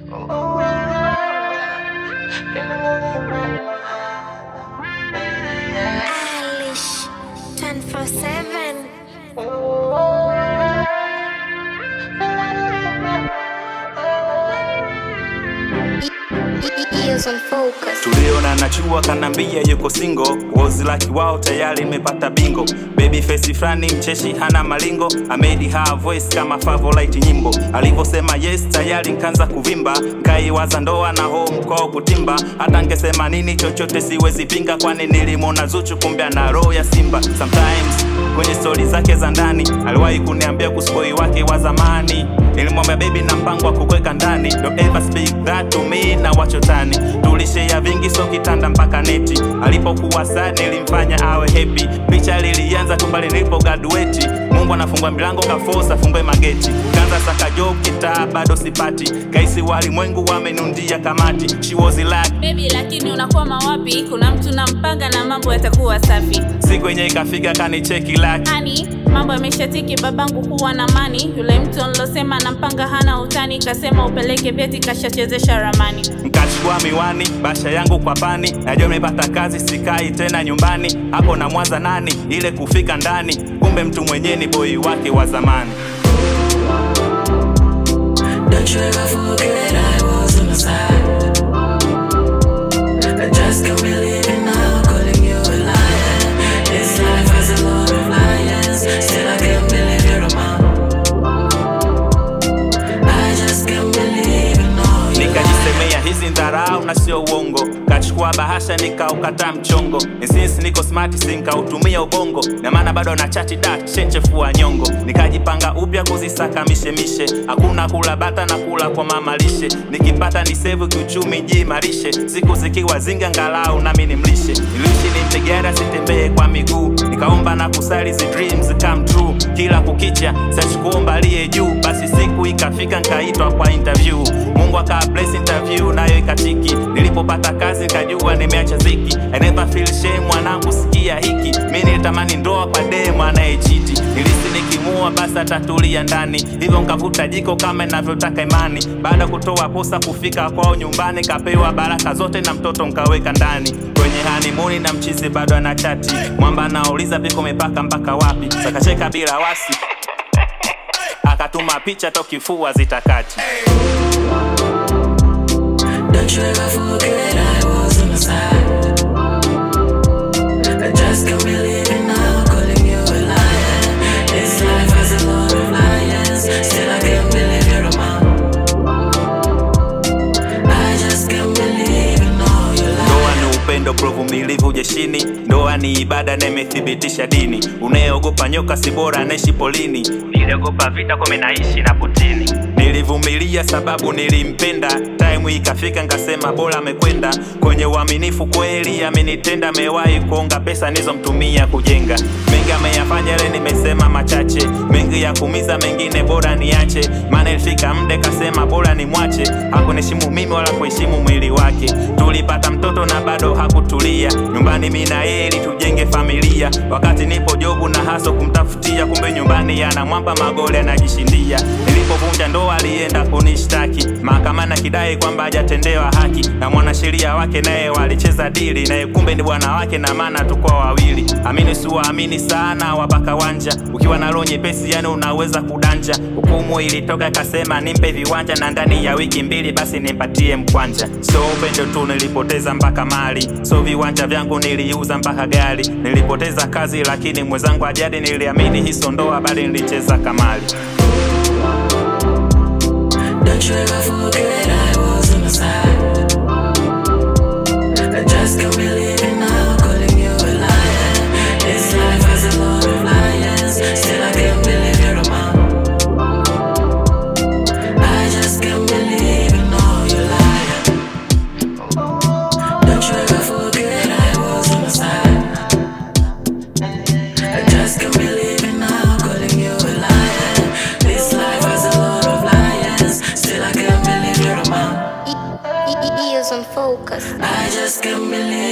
Eilish, 10 for 7. Ears on focus. tuliona nachua kanambia yuko singo wozi laki wao tayari imepata bingo baby face frani mcheshi hana malingo amedi ha voice kama favorite nyimbo alivyosema yes tayari nkaanza kuvimba nkaiwaza ndoa na home kwao kutimba hata ngesema nini chochote siwezi pinga kwani nilimwona zuchu kumbe ana roho ya simba sometimes kwenye stori zake za ndani aliwahi kuniambia kuspoi wake wa zamani nilimwambia baby na mpango wa kukweka ndani don't ever speak that to me na wachotani tulishea vingi so kitanda mpaka neti alipokuwa sad nilimfanya awe happy picha lilianza tu pale nilipo graduate mungu anafungua milango kafosa fungue mageti kanza saka job kitaa bado sipati kaisi walimwengu wamenundia kamati she was like Baby, lakini unakwama wapi? Kuna mtu nampanga na mambo yatakuwa safi. siku yenye ikafika kanicheki like Hani, mambo yameshatiki, babangu kuwa na mani. Yule mtu nilosema nampanga hana utani, kasema upeleke vyeti, kashachezesha ramani. nkachukua miwani basha yangu kwa pani najua nimepata kazi sikai tena nyumbani hapo na mwaza nani ile kufika ndani kumbe mtu mwenyewe ni boi wake wa zamani Don't you ever forget I was on the side. I just can't believe it now, calling you a liar. This life has a lot of liars. Still, I can't believe you're a man. I just can't believe you know you nikajisemea hizi ndharau na sio uongo kachukua bahasha nikaukata mchongo Ni since niko smart sinkautumia ubongo na maana bado na chati da chenchefua nyongo nikajipanga upya kuzisaka mishemishe hakuna kula bata na kula kwa mama lishe nikipata ni sevu kiuchumi jiimarishe siku zikiwa zinga ngalau nami nimlishe niliishi nimtegera sitembee kwa miguu nikaomba na kusali zi dreams come true kila kukicha sachikuomba aliye juu basi siku ikafika nkaitwa kwa interview mungu aka bless interview nayo ikatiki nilipopata kazi nikajua nimeacha ziki I never feel shame mwanangu sikia hiki mi nilitamani ndoa kwa demu anayechiti nilisi nikimua basi atatulia ndani hivyo nkavuta jiko kama inavyotaka imani baada ya kutoa posa kufika kwao nyumbani kapewa baraka zote na mtoto nkaweka ndani kwenye hanimuni na mchizi bado ana chati mwamba anauliza viko mipaka mpaka wapi sakacheka bila wasi akatuma picha tokifua zitakati Don't you ever forget I was on the side. I just can't believe it now, calling you a liar. This life has a lot of liars. Still, I can't believe you're a man. I just can't believe you know you lie. ndoa ni upendo provumilivu jeshini ndoa ni ibada na imethibitisha dini unayeogopa nyoka si bora anaishi polini niliogopa vita kome naishi na putini nilivumilia sababu nilimpenda time ikafika nkasema bora amekwenda kwenye uaminifu kweli amenitenda amewahi kuonga pesa nizomtumia kujenga mengi ameyafanya ile nimesema machache mengi ya kumiza mengine bora niache maana ilifika mde kasema bora nimwache hakuniheshimu mimi wala kuheshimu mwili wake tulipata mtoto na bado hakutulia nyumbani mi na yeye ili tujenge familia wakati nipo jobu na haso kumtafutia kumbe nyumbani yana mwamba magoli anajishindia nilipovunja ndoa alienda kunishtaki mahakamani akidai kwamba hajatendewa haki na mwanasheria wake naye walicheza dili naye kumbe ni bwana wake na maana tukuwa wawili amini siwaamini sana wapaka wanja ukiwa na roho nyepesi yani unaweza kudanja hukumu ilitoka ikasema nimpe viwanja na ndani ya wiki mbili basi nimpatie mkwanja so upendo tu nilipoteza mpaka mali so viwanja vyangu niliuza mpaka gari nilipoteza kazi lakini mwenzangu ajadi niliamini hiso ndoa bali nilicheza kamali Don't you ever forget I was on the side. I just can't believe it now, calling you a liar. This life has a lot of liars. Still, I can't believe you're a man. I just can't believe you know you're lying. Don't you ever forget I was on the side. I just can't believe it now, calling you a liar. This life has a lot of liars. Still, I can't believe you're a man. Ears on focus. I just can't believe